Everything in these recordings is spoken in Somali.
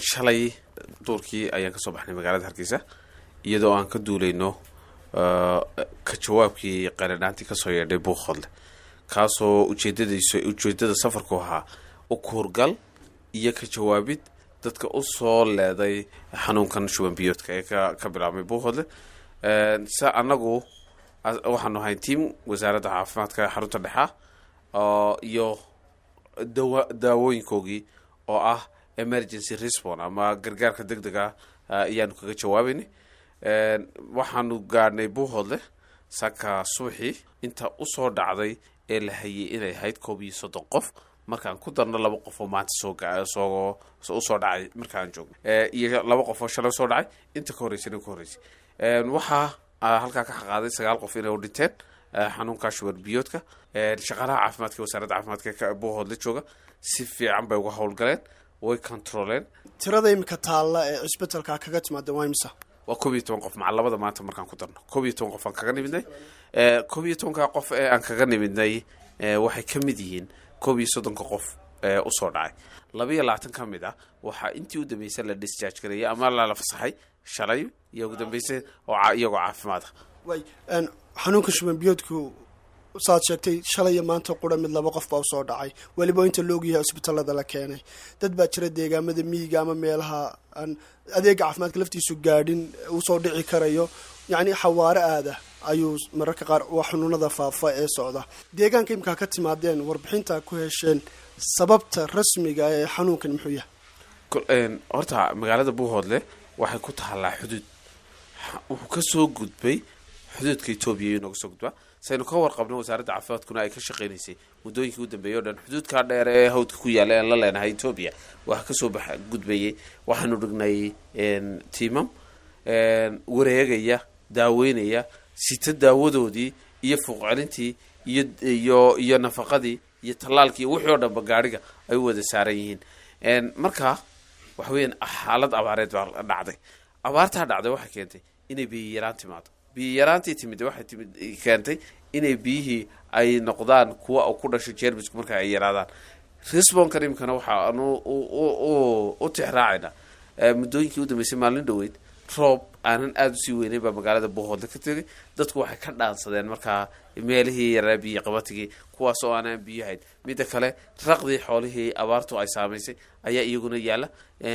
shalay duurkii ayaan kasoo baxnay magaalada hargeysa iyadoo aan ka duulayno ka jawaabkii qaradhaantii kasoo yeedhay buuqhodle kaasoo ujeedadiisu ujeedada safarku ahaa u kuurgal iyo ka jawaabid dadka usoo leeday xanuunkan shuban biyoodka ee ka bilaabmay buuqhodle se anagu waxaanu ahayn tiam wasaaradda caafimaadka xarunta dhexa iyo dawa daawooyinkoogii oo ah emergency respon ama gargaarka deg deg ah ayaanu kaga jawaabaynay waxaanu gaadhnay buuhoodle saka subaxii inta usoo dhacday ee la hayay inay ahayd koob iyo soddon qof markaan ku darno laba qof oo maanta soosoo usoo dhacay markaan joogno iyo laba qof oo shalay usoo dhacay inta ka horreysay ka horreysay waxaa halkaa ka xaqaaday sagaal qof inay u dhinteen xanuunka shuban biyoodka shaqaalaha caafimaadka wasaaradda caafimaadka buuhoodle jooga si fiican bay uga howlgaleen way controleen tirada imika taalla ee cisbitalka kaga timaada waa imisa waa koob iyo toban qof maca labada maanta markaan ku darno koob iyo toban qof aan kaga nimidnay koob iyo tobanka qof ee aan kaga nimidnay waxay ka mid yihiin koob iyo soddonka qof ee usoo dhacay laba iyo labaatan ka mid ah waxaa intii u dambeysay la discharge gareeyay ama lala fasaxay shalay iyo ugu dambeysay oo iyagoo caafimaad ah way xanuunka shuban biyoodku saad sheegtay shalay iyo maanta qura mid laba qof baa usoo dhacay weliba inta loogyahay cisbitallada la keenay dad baa jira deegaamada miyiga ama meelaha aan adeega caafimaadka laftiisu gaadhin usoo dhici karayo yacni xawaare aada ayuu mararka qaar waa xunuunada faafa ee socda deegaanka imkaa ka timaadeen warbixinta ku hesheen sababta rasmiga ee xanuunkan muxuu yahay horta magaalada buuhoodle waxay ku tahallaa xuduud wuxuu kasoo gudbay xuduudka etoobiya inooga soo gudbaa saynu ka warqabno wasaaradda caafimaadkuna ay ka shaqeynaysay muddooyinkii u dambeeyay o dhan xuduudkaa dheer ee hawdka ku yaalla aan la leenahay etoobiya waxaa kasoo bax gudbayay waxaanu dhignay tiimam wareegaya daaweynaya sita daawadoodii iyo fuuqcelintii iyo iyo iyo nafaqadii iyo tallaalkii wixii oo dhanba gaadhiga ay u wada saaran yihiin marka waxa weeyaan xaalad abaareed baa dhacday abaartaa dhacday waxay keentay inay biyo yaraan timaado biyo yaraantii timid waxay timid keentay inay biyihii ay noqdaan kuwa ku dhashay jermisku marka ay yaraadaan responkan imikana waxaanu u tixraacayna muddooyinkii u dambeysay maalin dhoweyd roob aanan aada usii weyneyn baa magaalada buuhoodle ka tegay dadku waxay ka dhaansadeen markaa meelihii yaraa biyo qabatigii kuwaas oo aanaan biyo hayn midda kale raqdii xoolihii abaartu ay saamaysay ayaa iyaguna yaalla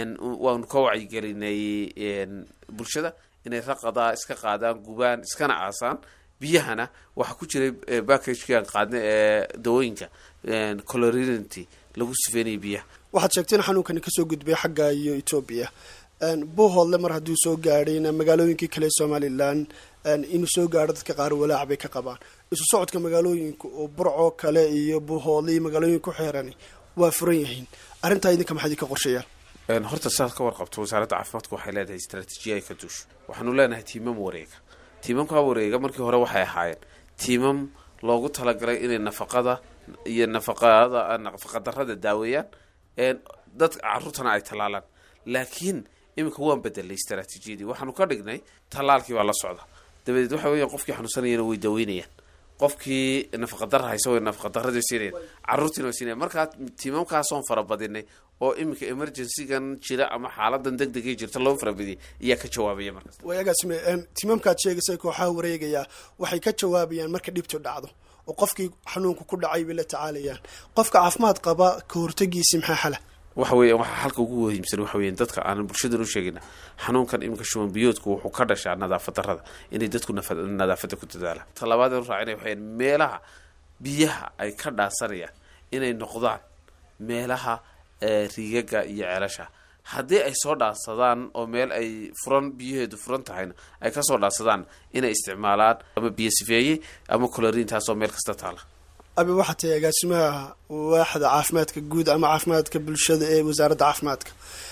waanu ka wacyigelinay bulshada inay raqadaa iska qaadaan gubaan iskana aasaan biyahana waxaa ku jiray backagkan qaadna ee dawooyinka colorinity lagu sifeynaya biyaha waxaad sheegteen xanuunkani kasoo gudbay xagga iyo etoobiya buuhoodle mar hadduu soo gaadhayna magaalooyinkii kale somalilan inuu soo gaadho dadka qaar walaac bay ka qabaan isu socodka magaalooyinka oo burcoo kale iyo buuhoodle iyo magaalooyin ku xeerani waa furan yihiin arrintaa idinka maxaa idinka qorsheeyaan horta sidaad ka warqabto wasaaradda caafimaadku waxay leedahay istraatiijiya ay ka duusho waxaanu leenahay tiimam wareega tiimamkaa wareega markii hore waxay ahaayeen tiimam loogu talagalay inay nafaqada iyo nafaqada nafaqadarrada daaweeyaan dad caruurtana ay tallaalaan laakiin iminka waan bedelay istraatiijiyadii waxaanu ka dhignay tallaalkii baa la socda dabadeed waxa weya qofkii xanuunsanayana way daaweynayaan qofkii nafaqadara haysa way nafaqadarradii siinayaan carruurtiina way siinayan markaa tiimamkaasoon farabadinay oo iminka emergencygan jira ama xaaladan deg degay jirta loo farabadiyay ayaa ka jawaabaya markaas waagaasime tiimamkaad sheegaysay kooxaha wareegayaa waxay ka jawaabayaan marka dhibtu dhacdo oo qofkii xanuunka ku dhacay bay la tacaalayaan qofka caafimaad qaba ka hortagiisi maxaa xala waxa weya waxaa halka ugu muhiimsan waxa weya dadka aanan bulshadan u sheegina xanuunkan iminka shuban biyoodku wuxuu ka dhashaa nadaafad darrada inay dadku nadaafadda ku dadaalaan talabaad anu raacina waxay meelaha biyaha ay ka dhaasanayaan inay noqdaan meelaha riigaga iyo ceelasha haddii ay soo dhaansadaan oo meel ay furan biyaheedu furan tahayna ay kasoo dhaansadaan inay isticmaalaan ama biyo sifeeyey ama coloriintaasoo meel kasta taala abi waxaa tahay agaasimaha waaxda caafimaadka guud ama caafimaadka bulshada ee wasaaradda caafimaadka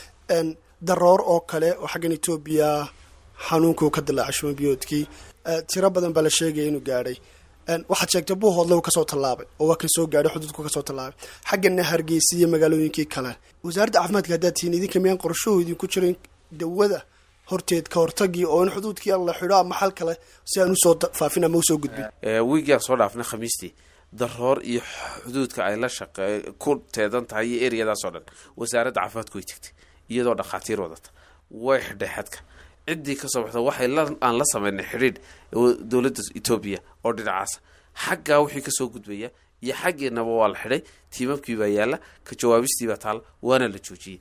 daroor oo kale oo xaggan etoobiya xanuunkuu ka dilaacay shumabiyoodkii tiro badan baa la sheegaya inuu gaadhay waxaad sheegtay buuhoodle uu kasoo tallaabay oo waa kan soo gaadhay xuduudku kasoo tallaabay xaggana hargeysa iyo magaalooyinkii kale wasaaradda caafimaadka haddaad tihiin idinka miyaan qorshahu idinku jirin dawada horteed ka hortagii oo in xuduudkii la xidho ama xal kale si aan usoo faafin ama usoo gudbin wiigaan soo dhaafnay khamiistii daroor iyo xuduudka ay la shaqe ku teedan tahay iyo ereyadaas oo dhan wasaaradda caafimaadku way tegtay iyadoo dhakhaatiir wadata way xidhay xadka ciddii kasoo baxda waxay aan la sameynay xidhiidh dowladda etoobiya oo dhinacaasa xaggaa wixii kasoo gudbaya iyo xaggeenaba waa la xidhay tiimabkii baa yaalla ka jawaabistiibaa taalla waana la joojiyey